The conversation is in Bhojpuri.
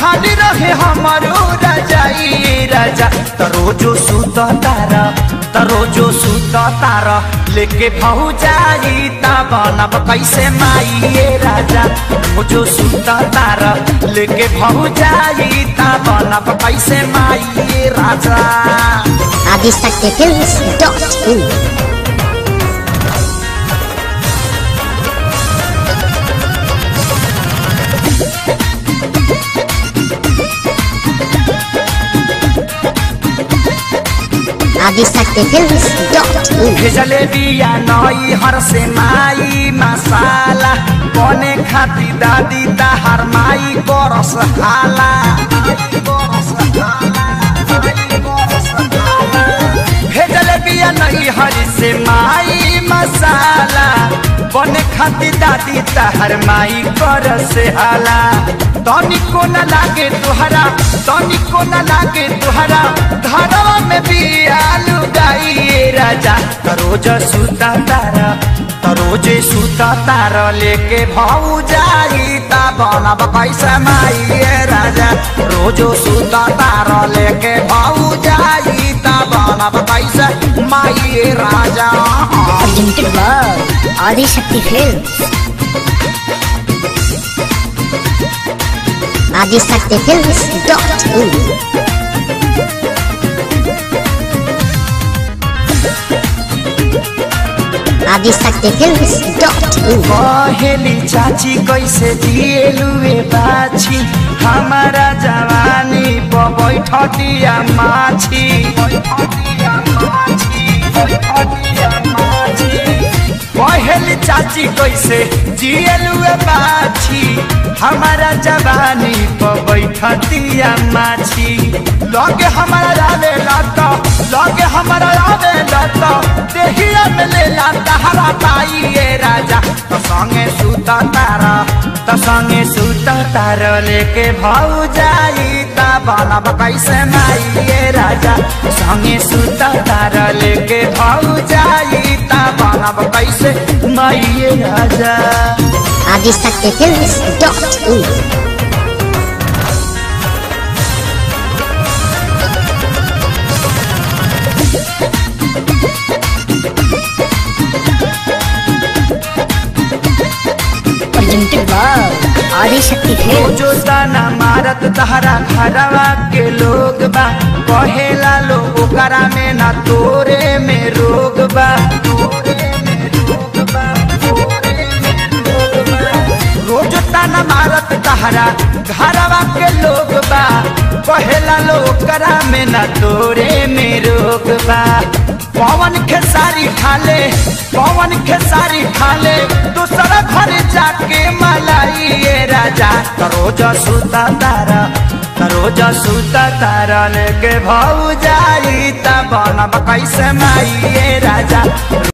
खाली रहे हमारो रजाई राजा त रोजो सुत तार त रोजो सुत तार लेके भाऊ जाई ता बनब कैसे माई राजा रोजो सुत तार लेके भाऊ जाई ता बनब कैसे माई राजा Adisakti Films dot in. Adisakti Films dot in. भेजले बिया नई हर से माई मसाला बने खाती दादी ताहार माई बरस हाला भेजले बिया नई हर से माई मसाला बने खाती दादी ताहार माई बरस हाला तनिको न लागे तुहरा तनिको न लागे तुहरा धरवा में बिया लुगाई राजा तरोज सुता तारा तरोजे सुता तारा लेके भाऊ जाई ता बनब कैसे माई राजा रोजो सुता तारा लेके भाऊ जाई ता बनब कैसे माई राजा Presented by Adisakti Films. Adisakti Films dot in. Adisakti Films dot in. कहेली चाची कैसे जिएलुए बाछी हमारा जवानी पर बैठतिया माछी कहेली चाची कैसे जिएलुए बाछी हमारा जवानी पर बैठतिया माछी लगे हमारा रावे लाता लगे हमारा रावे लाता देहिया में ले लाता हरा पाई ये राजा तो संगे सुता तारा तो संगे सुता तारा लेके भाऊ जाई ता बनब कैसे माई ये राजा संगे सुता तारा लेके भाऊ जाई ता बनब कैसे माई ये राजा Adisakti Films dot in. Presented by Adisakti Films. जो ताना मारत तहरा घरवा के लोग बा कहेला लो ओकरा में ना तोरे में रोग बा रोज ताना मारत तहरा घरवा के लोग बा कहेला लो ओकरा में ना तोरे में रोग बा पवन खेसारी खाले पवन खेसारी खाले दूसरा घर जाके मलाई ये राजा तरोज सुता तारा तरोज सुता तारा लेके भाऊ जाई ता बनब कैसे माई ये राजा